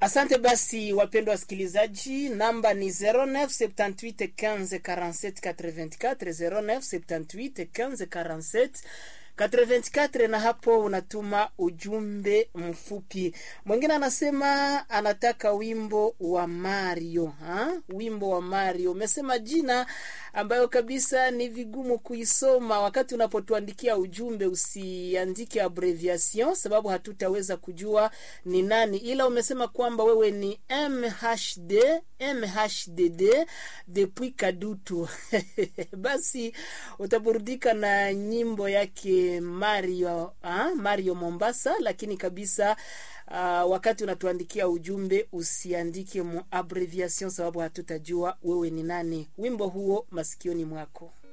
Asante basi, wapendwa wasikilizaji, namba ni 0978154784 0978154784 na hapo unatuma ujumbe mfupi. Mwingine anasema anataka wimbo wa Mario ha? Wimbo wa Mario, umesema jina ambayo kabisa ni vigumu kuisoma. Wakati unapotuandikia ujumbe usiandike abbreviation, sababu hatutaweza kujua ni nani, ila umesema kwamba wewe ni MHD MHDD depuis Kadutu basi utaburudika na nyimbo yake Mario ha? Mario Mombasa, lakini kabisa Uh, wakati unatuandikia ujumbe usiandike mu abbreviation sababu hatutajua wewe ni nani. Wimbo huo masikioni mwako.